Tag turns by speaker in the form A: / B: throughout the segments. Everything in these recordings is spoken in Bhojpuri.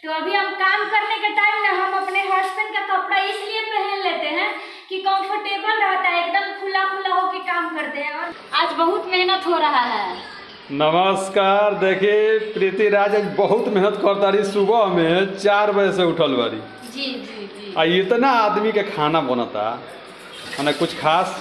A: तो अभी हम काम करने के टाइम ना हम अपने हस्बैंड का कपड़ा इसलिए पहन लेते हैं कि कंफर्टेबल रहता है एकदम खुला खुला होके काम करते हैं और आज बहुत मेहनत हो रहा है
B: नमस्कार देखिए प्रीति राज आज बहुत मेहनत करता रही सुबह में चार बजे से उठल बारी
A: जी जी जी
B: आ इतना आदमी के खाना बनता मने कुछ खास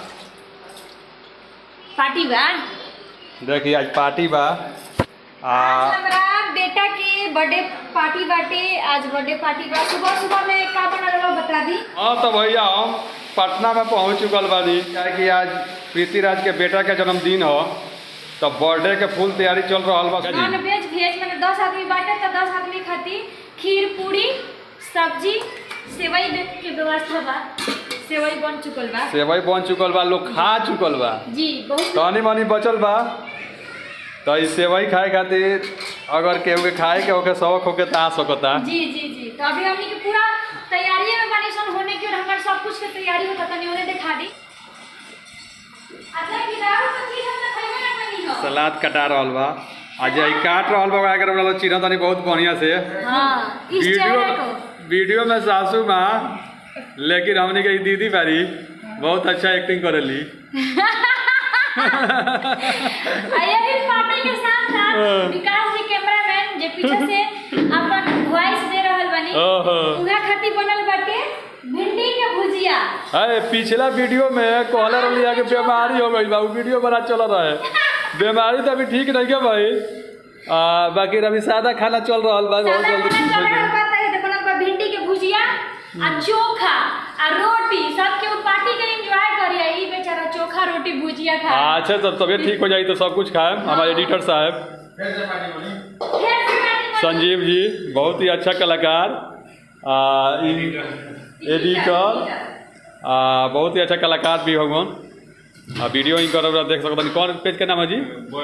A: पार्टी बा
B: देखिए आज पार्टी बा आ
A: आज हमारा बेटा के बर्थडे पार्टी बाटे आज बर्थडे पार्टी बा सुबह सुबह में का बनल रहा बता दी
B: हाँ तो भैया हम पटना में पहुंच चुकल बानी क्या कि आज प्रीति राज के बेटा के जन्मदिन हो तो बर्थडे के फुल तैयारी चल रहा बा
A: नॉन वेज वेज मैंने दस आदमी बांटे तो दस आदमी खाती खीर पूरी सब्जी सेवई दे के व्यवस्था बा सेवई बन चुकल बा
B: सेवई बन चुकल बा लोग खा चुकल बा
A: जी बहुत
B: तनी मनी बचल बा तो ई सेवई खाए खातिर अगर केहू के खाए के होके शौक होके ता सकता
A: जी जी जी तो अभी हमनी के पूरा तैयारी में बानी सन होने की और हमारे सब कुछ के तैयारी होता तनी उन्हें दिखा दी अच्छा की दारू तो चीज हम तो खइबे ना कनी हो
B: सलाद कटा रहल बा आज ई काट रहल बा ओकरा के रखल चिन्ह तनी बहुत बढ़िया से
A: हाँ इस
B: वीडियो
A: चेहरे को
B: वीडियो में सासू माँ लेकिन हमने के ई दीदी बारी बहुत अच्छा एक्टिंग करेली
A: आ यही पार्टी के साथ साथ
B: हाँ।
A: विकास जी कैमरामैन जे पीछे से अपन वॉइस दे रहल बनी
B: ओहो
A: उहा खातिर बनल बाटे भिंडी के भुजिया
B: अरे पिछला वीडियो में कहले रहली है कि बीमारी हो गई बा उ वीडियो बड़ा चल रहा है बीमारी तो अभी ठीक नहीं है भाई आ, बाकी अभी सादा खाना चल रहा बा बहुत
A: सादा
B: जल्दी
A: खाना
B: ठीक
A: चल
B: हो
A: रहल
B: जाएगा।
A: बा त ई देखो ना भिंडी के भुजिया आ चोखा आ रोटी सबके उ पार्टी के एंजॉय करिए ई बेचारा चोखा रोटी भुजिया खा
B: अच्छा तो तबियत ठीक हो जाएगी तो सब कुछ खाए हमारे एडिटर साहब
A: फिर से पार्टी बनी।
B: संजीव जी बहुत ही अच्छा कलाकार आ, इन- एडिटर आ, बहुत ही अच्छा कलाकार भी भगवान आ, वीडियो ही कर देख सकते कौन पेज के नाम है जी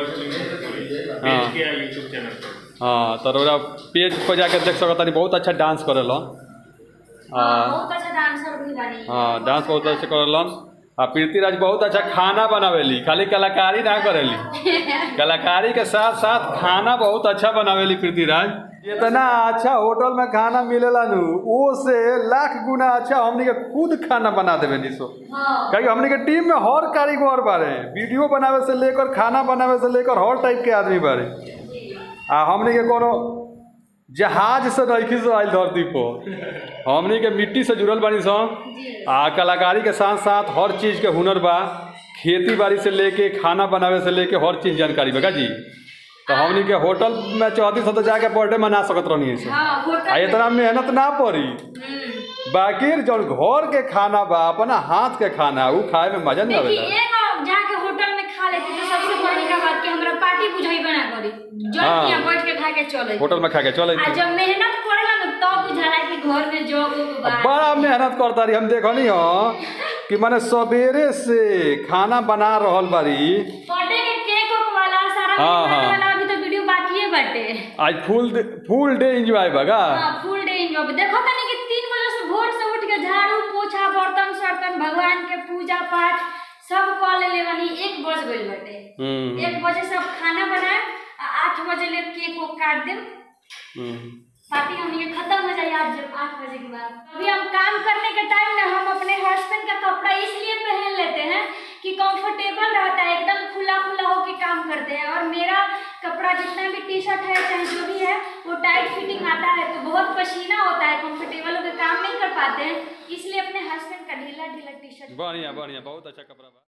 B: हाँ
C: यूट्यूब चैनल पर
B: हाँ तो ओकरा पेज पर जाके देख सकता बहुत अच्छा डांस करेलन
A: हाँ,
B: आ,
A: बहुत अच्छा डांसर भी बानी
B: हाँ डांस बहुत अच्छा करेलन आ प्रीति राज बहुत अच्छा खाना बनावेली खाली कलाकारी ना करेली कलाकारी के साथ साथ खाना बहुत अच्छा बनावेली प्रीति राज इतना अच्छा होटल में खाना मिलेला नु वो से लाख गुना अच्छा हमनी के खुद खाना बना देवे नी सो
A: हाँ
B: क्योंकि हमनी के टीम में हर कारीगर बारे वीडियो बनावे से लेकर खाना बनावे से लेकर हर टाइप के आदमी बारे आ हमनी के कोनो जहाज से नइखी से आइल धरती पर हमनी के मिट्टी से जुड़ल बानी सन
A: जी
B: आ कलाकारी के साथ साथ हर चीज़ के हुनर बा खेती बाड़ी से लेके खाना बनावे से लेके हर चीज़ जानकारी बा का जी तो हमनी के होटल में चौहती सौ तो जाके बर्थडे मना सकत रहनी से
A: हाँ
B: आ
A: होटल
B: इतना मेहनत ना पड़ी
A: हम्म।
B: बाकी जौन घर के खाना बा अपना हाथ के खाना उ खाए में मजा नहीं
A: देखिए
B: आवेला
A: एक जाके होटल में खा लेते तो सबसे बड़का बात कि हमरा पार्टी बुझाइबे ना करी जब
B: हाँ।
A: यहाँ बैठ के खा के चले
B: होटल में खा के चले
A: आ जब मेहनत करेला ना तब बुझाला कि घर में जॉब उब बा
B: बड़ा मेहनत करता रही हम देखनी हो कि माने सवेरे से खाना बना रहल बारी
A: बर्थडे के केक उक वाला सारा
B: हाँ,
A: मेहनत
B: हाँ।
A: वाला अभी तो वीडियो बाकी है बाटे
B: आज फुल फुल डे एंजॉय बगा
A: हाँ फुल डे एंजॉय देखो तनी कि तीन बजे से भोर से उठ के झाड़ू पोछा बर्तन सर्तन भगवान के पूजा पाठ सब कऽ लेले बानी एक बज गइल बाटे
B: हम्म
A: एक बजे सब खाना बनाए आ आठ बजे ले केक उक काट देम
B: हम्म
A: पार्टी हमनी के खत्म हो जाए आज जब आठ बजे के बाद अभी हम काम करने के टाइम ना हम अपने हस्बैंड का कपड़ा इसलिए पहन लेते हैं कि कंफर्टेबल रहता है एकदम खुला खुला होके काम करते हैं और मेरा कपड़ा जितना भी टी शर्ट है चाहे जो भी है वो टाइट फिटिंग आता है तो बहुत पसीना होता है कंफर्टेबल होकर काम नहीं कर पाते हैं इसलिए अपने हस्बैंड का ढीला ढीला टी शर्ट
B: बढ़िया बढ़िया बहुत अच्छा कपड़ा बा